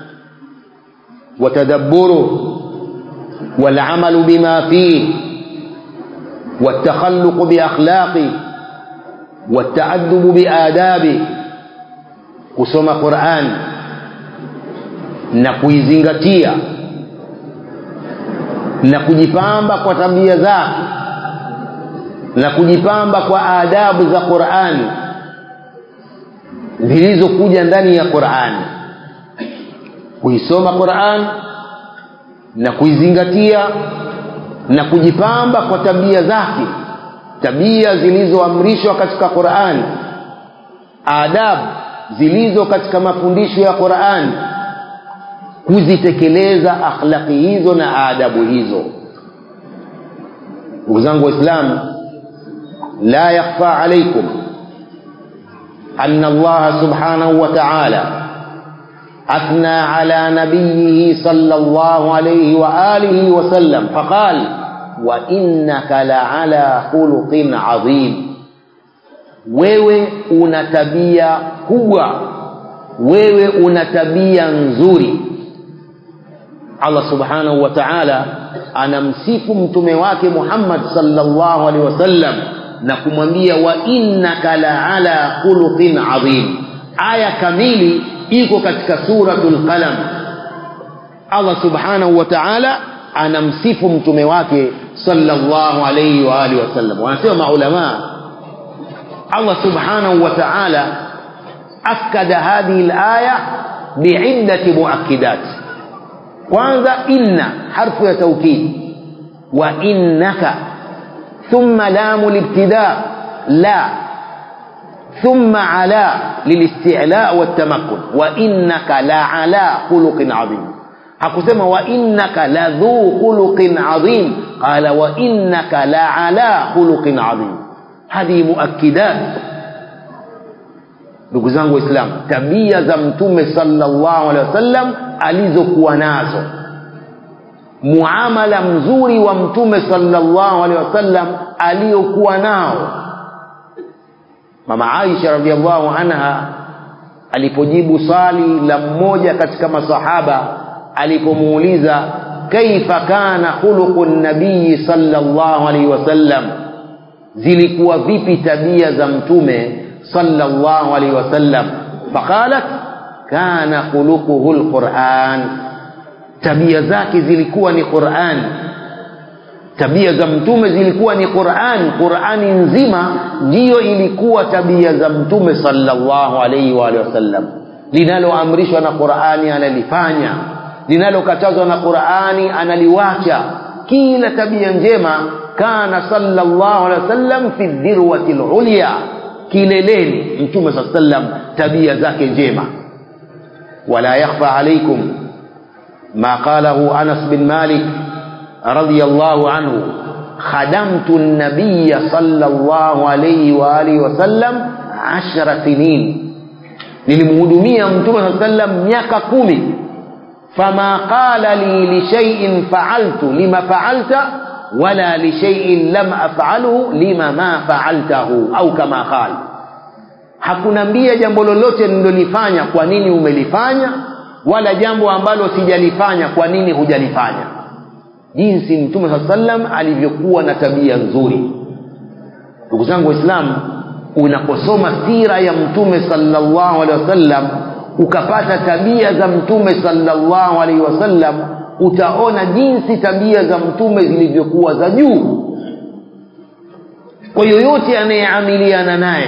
S2: وتدبره والعمل بما فيه والتخلق بأخلاقه والتأدب بآدابه kusoma Qur'an na kuizingatia na kujipamba kwa tabia zake na kujipamba kwa adabu za Qur'an zilizokuja ndani ya Qur'an kuisoma Qur'an na kuizingatia na kujipamba kwa tabia zake tabia zilizoamrishwa katika Qur'an adabu zilizo katika mafundisho ya Qur'an kuzitekeleza akhlaqi hizo na adabu hizo ndugu zangu waislamu la yakhfa alaykum anna Allah subhanahu wa ta'ala أثنى على نبيه صلى الله عليه وآله وسلم فقال وإنك لعلى خلق عظيم wewe una tabia kubwa wewe una tabia nzuri Allah subhanahu wa ta'ala anamsifu mtume wake Muhammad sallallahu alaihi wasallam na kumwambia wa innaka la'ala khuluqin adhim aya kamili iko katika suratul qalam Allah subhanahu wa ta'ala anamsifu mtume wake sallallahu alaihi wa alihi wasallam wanasema maulama Allah subhanahu wa ta'ala akada hadhihi al-aya bi'iddati muakkidat kwanza inna harfu ya taukid wa innaka thumma lamu libtida la ثم على للاستعلاء والتمكن وإنك لعلى خلق عظيم hakusema wa innaka ladhu khuluqin adhim qala wa innaka la'ala khuluqin adhim hadhi muakkidat ndugu zangu waislamu tabia za mtume sallallahu alaihi wasallam alizokuwa nazo muamala mzuri wa mtume sallallahu alaihi wasallam aliyokuwa nao mama Aisha radhiallahu anha alipojibu swali la mmoja katika masahaba alipomuuliza kaifa kana khuluqu nabii sallallahu alaihi wasallam zilikuwa vipi tabia za mtume sallallahu alaihi wasallam faqalat kana khuluquhu alquran tabia zake zilikuwa ni Qur'an tabia za mtume zilikuwa ni Qur'an Qur'ani nzima ndiyo ilikuwa tabia za mtume sallallahu alaihi wa alihi wasallam linaloamrishwa na Qur'ani analifanya linalokatazwa na Qur'ani analiwacha kila tabia njema kana sallallahu alaihi wasallam fi dhirwati ulya kileleni mtume sallallahu alaihi wasallam tabia zake njema wala yakhfa alaikum ما قاله أنس بن مالك رضي الله عنه خدمت النبي صلى الله عليه وآله وسلم عشر سنين nilimhudumia mtume saa sallam miaka kumi fama qala li lishaiin faaltu lima faalta wala lishaiin lam afalhu lima ma faaltahu au kama qala hakunambia jambo lolote nililolifanya kwa nini umelifanya wala jambo ambalo sijalifanya kwa nini hujalifanya jinsi mtume saa sallam alivyokuwa na tabia nzuri ndugu zangu waislamu unaposoma sira ya mtume sallallahu alaihi wasallam ukapata tabia za mtume sallallahu alaihi wasallam utaona jinsi tabia za mtume zilivyokuwa za juu kwa yoyote anayeamiliana naye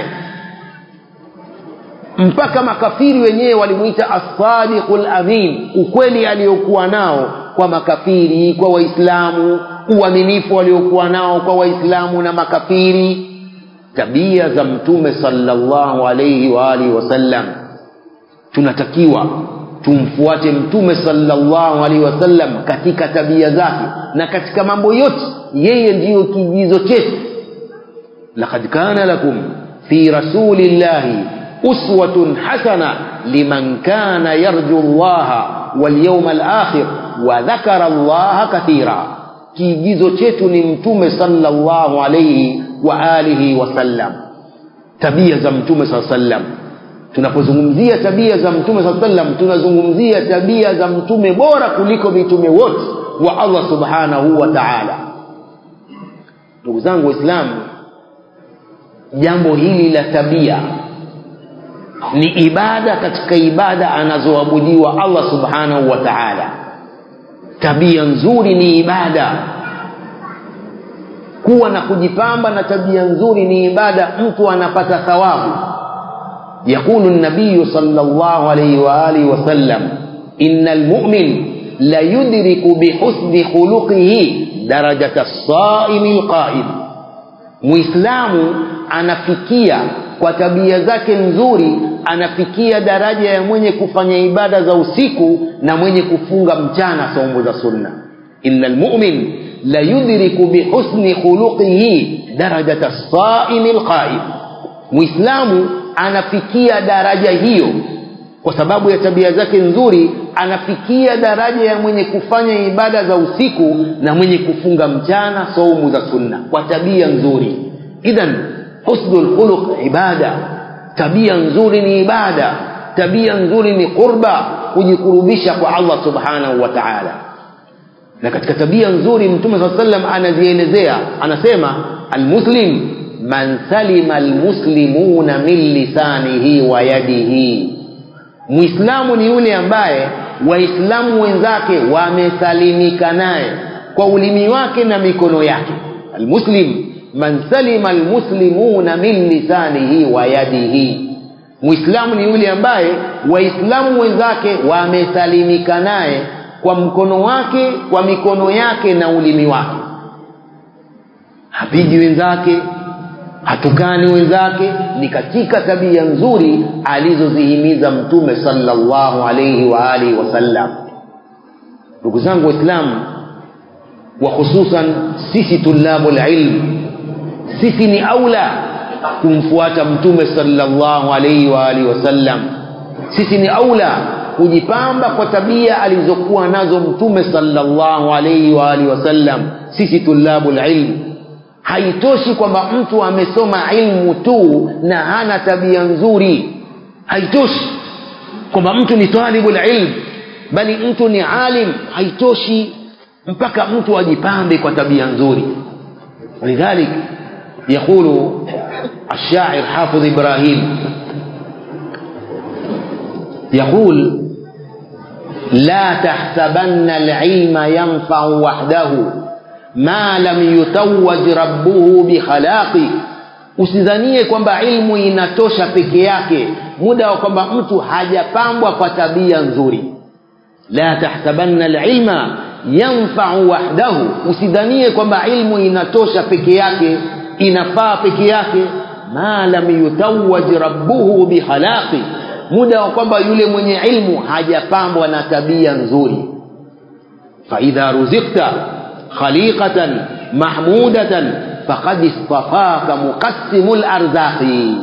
S2: mpaka makafiri wenyewe walimwita assadiqu lamin ukweli aliyokuwa nao kwa makafiri kwa waislamu uaminifu waliokuwa nao kwa waislamu na makafiri tabia za mtume sallallahu alaihi wa alihi wasallam tunatakiwa tumfuate mtume sallallahu alaihi wasallam katika tabia zake na katika mambo yote yeye ndiyo kigizo chetu laqad kana lakum fi rasulillahi uswatun hasana liman kana yarju llaha walyawma alakhir wa dhakara llaha kathira kiigizo chetu ni mtume sallallahu alaihi wa alihi wasallam tabia za mtume saa sallam tunapozungumzia tabia za mtume saa sallam tunazungumzia tabia za mtume bora kuliko mitume wote wa allah subhanahu wa taala ndugu zangu waislamu jambo hili la tabia ni ibada katika ibada anazoabudiwa allah subhanahu wa taala tabia nzuri ni ibada kuwa na kujipamba na tabia nzuri ni ibada mtu anapata thawabu يقول النبي صلى الله عليه وآله وسلم إن المؤمن لا يدرك بحسن خلقه درجة الصائم القائم muislamu anafikia kwa tabia zake nzuri anafikia daraja ya mwenye kufanya ibada za usiku na mwenye kufunga mchana saumu za sunna ina lmumin la yudriku bihusni khuluqihi darajata saimi lqaim muislamu anafikia daraja hiyo kwa sababu ya tabia zake nzuri anafikia daraja ya mwenye kufanya ibada za usiku na mwenye kufunga mchana saumu za sunna kwa tabia nzuri idhan husnu lkhuluq ibada tabia nzuri ni ibada tabia nzuri ni qurba kujikurubisha kwa allah subhanahu wa taala na katika tabia nzuri mtume saa salam anazielezea anasema almuslim man salima almuslimuna min lisanihi wa yadihi mwislamu ni yule ambaye waislamu wenzake wamesalimika naye kwa ulimi wake na mikono yake almuslim man salima almuslimuna min lisanihi wa yadihi mwislamu ni yule ambaye waislamu wenzake wamesalimika naye kwa mkono wake kwa mikono yake na ulimi wake hapigi wenzake hatukani wenzake ni katika tabia nzuri alizozihimiza mtume sallallahu alaihi wa alihi wasallam ndugu zangu waislamu wa hususan sisi tulabu lilm sisi ni aula kumfuata mtume sallallahu alaihi wa alihi wasallam sisi ni aula kujipamba kwa tabia alizokuwa nazo mtume sallallahu alaihi wa alihi wasallam sisi tulabu lilm haitoshi kwamba mtu amesoma ilmu tu na hana tabia nzuri haitoshi kwamba mtu ni talibu lilm bali mtu ni alim haitoshi mpaka mtu ajipambe kwa tabia nzuri ولذلك يقول الشاعر حافظ إبراهيم يقول لا تحسبن العلم ينفع وحده ma lam yutawaj rabbuhu bikhalaqi usidhanie kwamba ilmu inatosha peke yake muda wa kwamba mtu hajapambwa kwa tabia nzuri la tahsabanna alilma yanfau wahdahu usidhanie kwamba ilmu inatosha peke yake inafaa peke yake ma lam yutawaj rabbuhu bikhalaqi muda wa kwamba yule mwenye ilmu hajapambwa na tabia nzuri faidha ruzikta خليقة محمودة فقد اصطفاك مقسم الأرزاق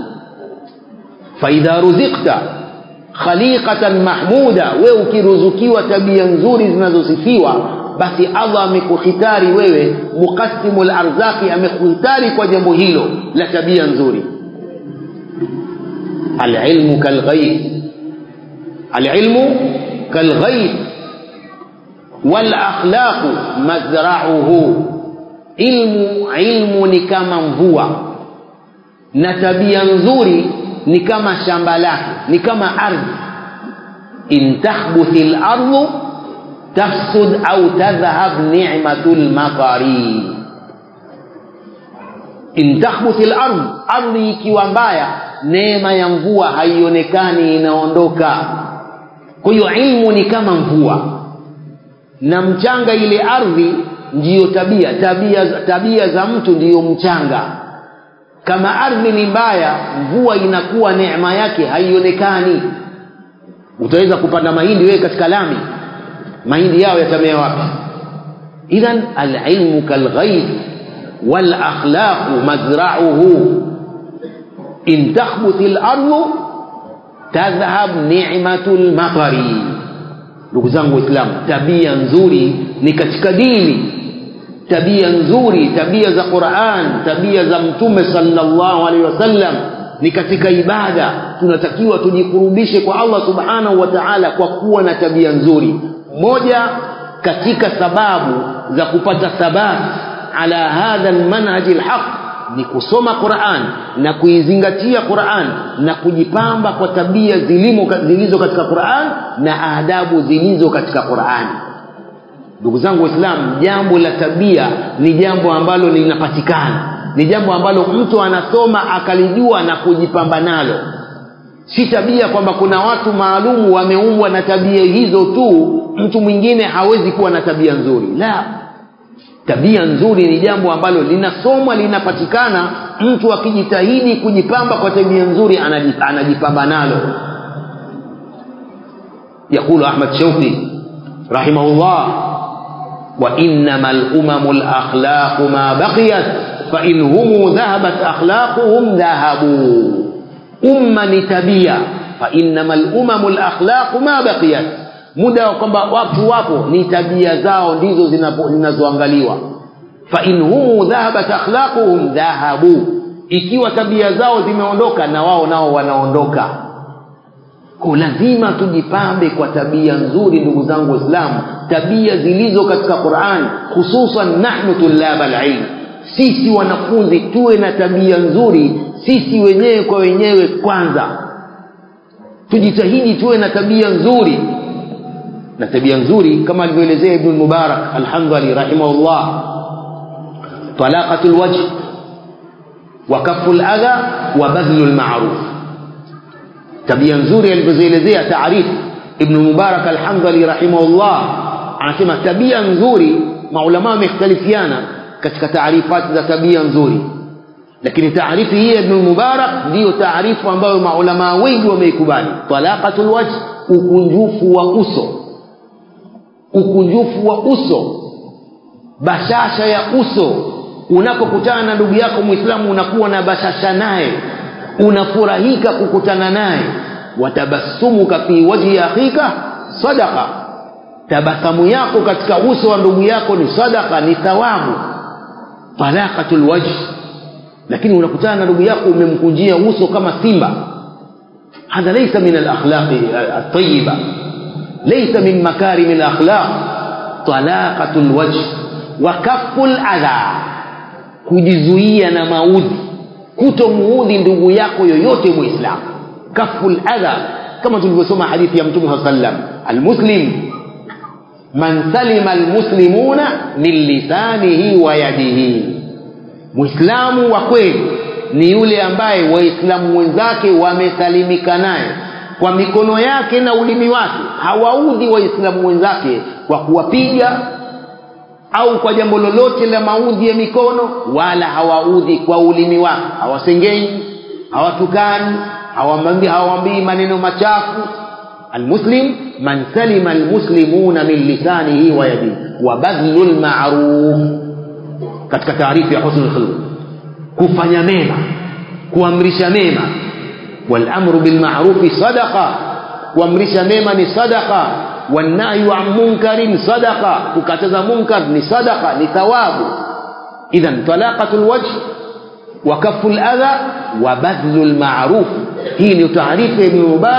S2: فإذا رزقت خليقة محمودة وكرزكيwa tabia nzuri zinazosifiwa basi allah amekuhitari wewe muqasimu larzaqi amekuhitari kwa jambo hilo la tabia nzuri alilmu kalghaib alilmu kalghaib walakhlaqu mazrauhu ilmu ilmu ni kama mvua na tabia nzuri ni kama shamba lake ni kama ardhi in tahbuthi lardhu tafsud au tadhhab ni'matu lmatari in tahbuthi lardh ardhi ikiwa mbaya neema ya mvua haionekani inaondoka kwa hiyo ilmu ni kama mvua na mchanga ile ardhi ndiyo tabia tabia tabia za mtu ndiyo mchanga kama ardhi ni mbaya mvua inakuwa neema yake haionekani utaweza kupanda mahindi wewe katika lami mahindi yao yatamea wapi idhan alilmu kalghaib walakhlaqu mazrauhu in takhbuthi lardu tadhhab nimatu lmatari ndugu zangu waislamu tabia nzuri ni katika dini tabia nzuri tabia za quran tabia za mtume sallallahu alaihi wasallam ni katika ibada tunatakiwa tujikurubishe kwa allah subhanahu wa taala kwa kuwa na tabia nzuri moja katika sababu za kupata thabat ala hadha lmanhaji lhaq ni kusoma quran na kuizingatia quran na kujipamba kwa tabia zilimo zilizo katika quran na adabu zilizo katika qurani ndugu zangu waislamu jambo la tabia ni jambo ambalo linapatikana ni jambo ambalo mtu anasoma akalijua na kujipamba nalo si tabia kwamba kuna watu maalumu wameumbwa na tabia hizo tu mtu mwingine hawezi kuwa na tabia nzuri la tabia nzuri ni jambo ambalo linasomwa linapatikana mtu akijitahidi kujipamba kwa tabia nzuri anajipamba nalo يقول أحمد شوقي رحمه الله وإنما الأمم الأخلاق ما بقيت فإن هم ذهبت أخلاقهم ذهبوا أمة نتبيا فإنما الأمم الأخلاق ما بقيت muda wa kwamba watu wapo ni tabia zao ndizo zinazoangaliwa fa in humu dhahabat akhlaquhum dhahabu ikiwa tabia zao zimeondoka na wao nao wanaondoka ko lazima tujipambe kwa tabia nzuri ndugu zangu waislamu tabia zilizo katika quran hususan nahnu tulaba alilm sisi wanafunzi tuwe na tabia nzuri sisi wenyewe kwa wenyewe kwanza tujitahidi tuwe na tabia nzuri na tabia nzuri kama alivyoelezea ibn mubarak alhamdali rahimahullah talaqatu lwajh wa kafu ladha wa badhlu lmaruf tabia nzuri alivyozielezea taarifu ibn mubarak alhamdali rahimahullah anasema tabia nzuri maulama wamekhtalifiana katika taarifati za tabia nzuri lakini taarifu hii ya ibn mubarak ndiyo taarifu ambayo maulamaa wengi wameikubali talaqatu lwajh ukunjufu wa uso ukunjufu wa uso bashasha ya uso unapokutana na ndugu yako mwislamu unakuwa na bashasha naye unafurahika kukutana naye watabassumuka fi wajhi akhika sadaqa tabasamu yako katika uso wa ndugu yako ni sadaka ni thawabu talaqatu lwajh lakini unakutana na ndugu yako umemkunjia uso kama simba hadha laysa min alakhlaqi atayiba ليس من مكارم الأخلاق طلاقة الوجه وكف الأذى kujizuia na maudhi kutomuudhi ndugu yako yoyote muislamu kafu ladha kama tulivyosoma hadithi ya mtume saa sallam almuslim man salima almuslimuna min lisanihi wa yadihi mwislamu wa kweli ni yule ambaye waislamu wenzake wamesalimika naye kwa mikono yake na ulimi wake hawaudhi waislamu wenzake kwa kuwapiga au kwa jambo lolote la maudhi ya mikono wala hawaudhi kwa ulimi wake hawasengei hawatukani hawamwambii hawambii maneno machafu almuslim man salima almuslimuna min lisanihi wa yadihi wa badlu lmaruf katika taarifu ya husnu lkhuluq kufanya mema kuamrisha mema والامر بالمعروف صدقه kuamrisha mema ni sadaqa wanahyu an munkarin sadaqa kukataza munkar ni sadaqa ni thawabu idhan talaqatu lwajh wa kafu ladha wa badlu lmaruf hii ni taarifu ya ibni mubarak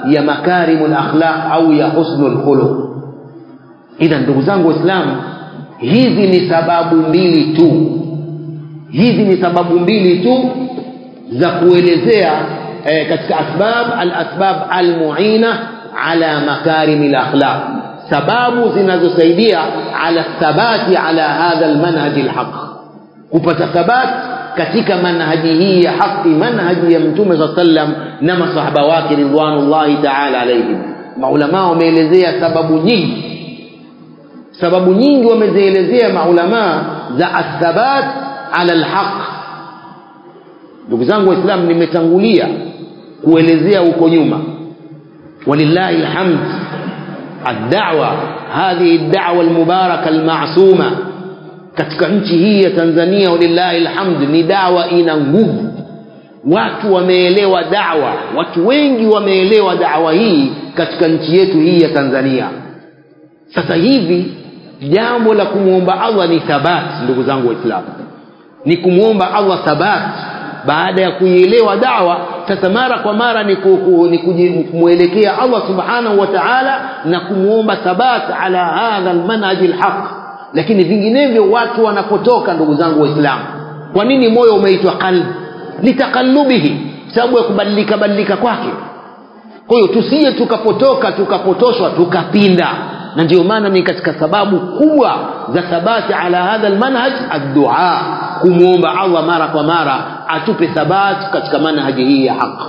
S2: ya makarimul akhlaq au ya husnul khuluq idha ndugu zangu waislamu hizi ni sababu mbili tu hizi ni sababu mbili tu za kuelezea eh, katika asbab al-asbab al-mu'ina ala makarimil akhlaq sababu zinazosaidia ala thabati ala hadha almanhaj alhaq kupata thabat katika manhaji hii ya haki manhaji ya mtume saa sallam na masahaba wake ridwanullahi taala alaihim maulamaa wameelezea sababu nyingi sababu nyingi wamezielezea maulamaa za athabat ala alhaq ndugu zangu waislamu nimetangulia kuelezea huko nyuma walillahi alhamd الدعوة هذه الدعوة المباركة المعصومة katika nchi hii ya Tanzania walillahi alhamd ni dawa ina nguvu watu wameelewa dawa watu wengi wameelewa dawa hii katika nchi yetu hii ya Tanzania sasa hivi jambo la kumwomba Allah ni thabat ndugu zangu waislamu ni kumwomba Allah thabat baada ya kuielewa dawa sasa mara kwa mara ni, ku, ku, ni kumwelekea Allah subhanahu wa ta'ala na kumwomba thabat ala hadha almanhaj alhaq lakini vinginevyo watu wanapotoka ndugu zangu waislamu kwa nini moyo umeitwa qalb litaqallubihi sababu ya kubadilika badilika kwake kwa hiyo tusije tukapotoka tukapotoshwa tukapinda na ndio maana ni katika sababu kubwa za thabati ala hadha almanhaj addua kumwomba Allah mara kwa mara atupe thabati katika manhaji hii ya haki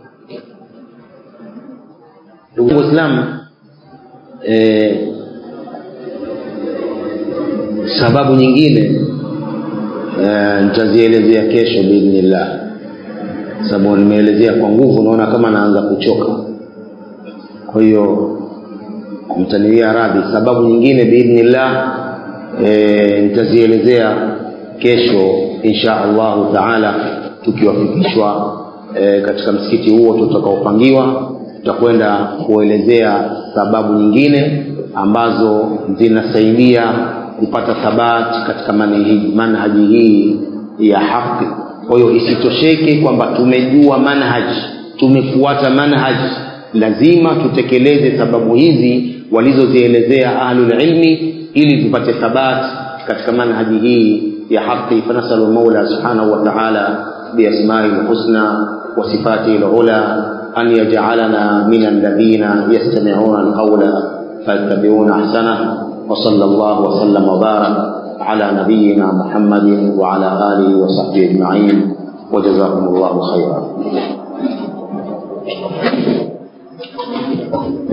S2: ndugu waislamu eh, sababu nyingine eh, nitazielezea kesho biidhnillah sababu nimeelezea kwa nguvu naona kama naanza kuchoka kwa hiyo mtaniwia radhi sababu nyingine biidhnillah e, nitazielezea kesho insha allahu taala tukiwafikishwa e, katika msikiti huo tutakaopangiwa tutakwenda kuelezea sababu nyingine ambazo zinasaidia kupata thabati katika manhaji, manhaji hii ya haki kwa hiyo isitosheke kwamba tumejua manhaji tumefuata manhaji lazima tutekeleze sababu hizi walizozielezea ahlul ilmi ili tupate thabat katika manhaji hii ya haki fanasalu maula subhanahu wa ta'ala biasma'i alhusna wa sifatihi alula an yaj'alana min alladhina yastami'una alqawla fayattabi'una ahsana wa sallallahu wa sallam wa barak على نبينا محمد وعلى آله وصحبه أجمعين وجزاكم الله خيرا